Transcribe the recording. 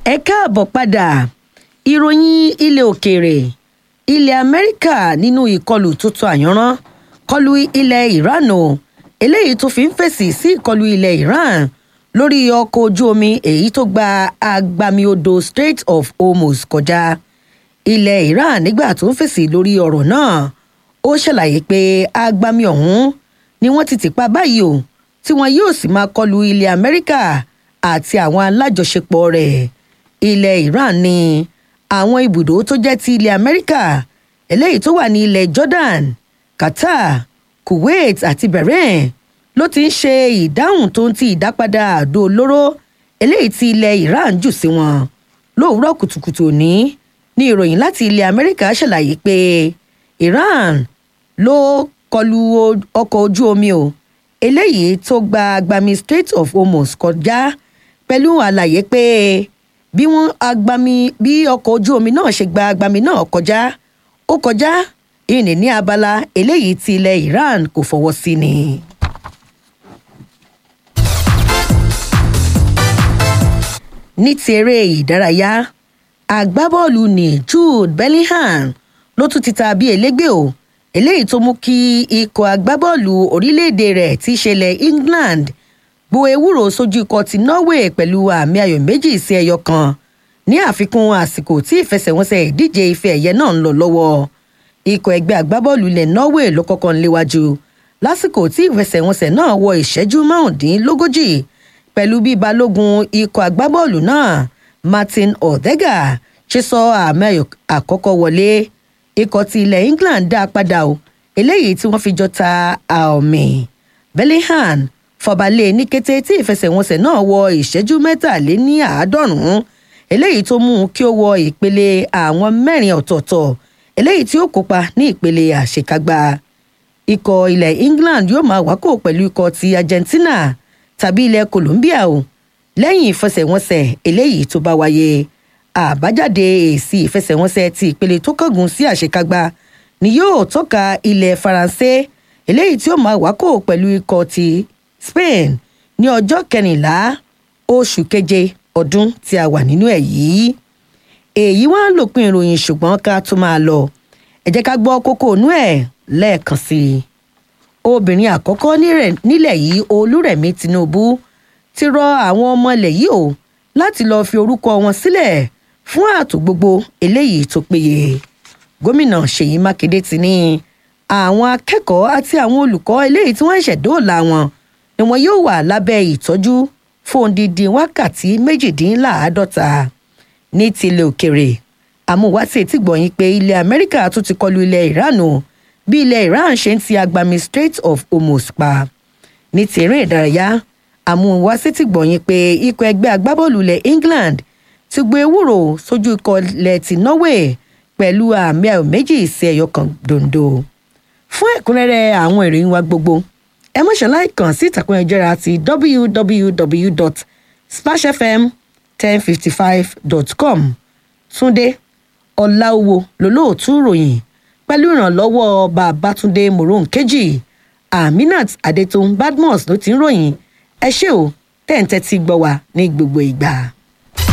ẹ káàbọ̀ padà ìròyìn ilẹ̀ òkèèrè ilẹ̀ amẹ́ríkà nínú ìkọlù tuntun àyànrán kọlu ilẹ̀ iran o eléyìí tó fi ń fèsì sí ìkọlù ilẹ̀ iran lórí ọkọ̀ ojú omi èyí tó gba agbami odò strait of hormuz kọjá ilẹ̀ iran nígbà tó ń fèsì lórí ọ̀rọ̀ náà ó ṣàlàyé pé agbami ọ̀hún ni wọ́n ti tì pa báyìí o tí wọn yóò sì máa kọlu ilẹ̀ amẹ́ríkà àti àwọn alájọṣepọ̀ rẹ̀ ilẹ̀ iran ní àwọn ibùdó tó jẹ́ ti ilẹ̀ amẹ́ríkà eléyìí tó wà ní ilẹ̀ jordan qatar kuwait àti bahrain ló ti ń ṣe ìdáhùn tó ń ti ìdápadà àdó olóró eléyìí tí ilẹ̀ iran jù sí wọn lówùúrọ̀ kùtùkùtù òní ní ìròyìn láti ilẹ̀ amẹ́ríkà ṣàlàyé pé iran ló kọlu ọkọ̀ ojú omi o eléyìí tó gba agbami strait of hormuz kọjá pẹ̀lú àlàyé pé bí wọ́n agbami bí ọkọ̀ ojú omi náà ṣe gba agbami náà kọjá ó kọjá ìní ní abala eléyìí tí ilẹ̀ iran kò fọwọ́ sí ni. ní ti eré ìdárayá agbábọ́ọ̀lù ní jude bellingham ló tún ti ta bí elégbé o eléyìí tó mú kí ikọ̀ agbábọ́ọ̀lù orílẹ̀-èdè rẹ̀ ti ṣẹlẹ̀ england gbo ewúro sójú ikọ̀ ti norway pẹ̀lú àmì ayò méjì sí ẹyọ kan ní àfikún àsìkò tí ìfẹsẹ̀wọnsẹ̀ ìdíje ife ẹ̀yẹ náà ń lọ lọ́wọ́ ikọ̀ ẹgbẹ́ agbábọ́ọ̀lù ilẹ̀ norway ló kọ́kọ́ ń léwájú lásìkò tí ìfẹsẹ̀wọnsẹ̀ náà wọ ìṣẹ́jú márùndínlógójì pẹ̀lú bí balógun ikọ̀ agbábọ́ọ̀lù náà martin odega ṣe sọ àmì ayò àkọ́kọ́ wọlé ikọ̀ ti ilẹ̀ england dá a padà o eléyìí tí wọ́n fi jọ ta àmì bellingham fọbalẹ̀ ní kété tí ìfẹsẹ̀wọnsẹ̀ náà wọ ìṣẹ́jú mẹ́tàléní àádọ́rùn-ún eléyìí tó mú kí ó wọ ìpele àwọn mẹ́rin ọ̀tọ̀ọ̀tọ̀ eléyìí tí ó kópa ní ìpele àṣekágbá ikọ̀ ilẹ̀ england yóò máa wákò pẹ̀lú ikọ̀ ti argentina tàbí ilẹ̀ colombia o lẹ́yìn ìfẹsẹ̀wọnsẹ̀ eléyìí tó bá wáyé àbájáde èsì ìfẹsẹ̀wọnsẹ̀ ti ìpele tó kángun sí àṣekágbá ni yóò tọ́ka ilẹ̀ faransé eléyìí tí ó máa wákò pẹ̀lú ikọ̀ ti spain ní ọjọ́ kẹrìnlá oṣù keje ọdún tí a wà nínú ẹ̀ yìí èyí wá ń lòpin ìròyìn ṣùgbọ́n ká tó máa lọ ẹ jẹ́ ká gbọ́ kókó inú ẹ̀ lẹ́ẹ̀kan sí i obìnrin àkọ́kọ́ nílẹ̀ yìí olúrẹ̀mí tinubu ti rọ àwọn ọmọ ilẹ̀ yìí o láti lọ́ọ́ fi orúkọ wọn sílẹ̀ fún ààtò gbogbo eléyìí tó péye gómìnà ṣèyí mákindé ti ní àwọn akẹ́kọ̀ọ́ àti àwọn olùkọ́ eléyìí tí wọ́n ń ṣẹ̀dóòlà wọn ni wọn yóò wà lábẹ́ ìtọ́jú fún odidi wákàtí méjìdínláàádọ́ta ní tilẹ̀ òkèrè àmúwátì tí gbọ̀nyìn pé ilẹ̀ amẹ́ríkà tún ti kọlu ilẹ̀ iran o bí ilẹ̀ iran ṣe ń ti agbami strait of hormuz pa ní ti eré ìdárayá àmúwátì tí gbọ̀nyìn pé ikọ̀ ẹgbẹ́ agbábọ́ọ̀lù ilẹ̀ england ti gbé ewúro sójú ikọ̀ ilẹ̀ ti norway pẹ̀lú àmì ayò méjì sí ẹyọ kan dondo fún ẹ̀kúnrẹ́rẹ́ àwọn ìròyìn wa gbogbo ẹ mọ̀ ṣáláì kàn sí ìtàkùn ẹ̀jẹ̀ra ti www.splashfm1055.com túndé ọ̀làwò lólóòtú ròyìn pẹ̀lú ìrànlọ́wọ́ babatunde moronkeji aminat adetun badmus ló ti ń ròyìn ẹ ṣé o tẹ̀ ń tẹ́tí gbọ́ wa ní gbogbo ìgbà.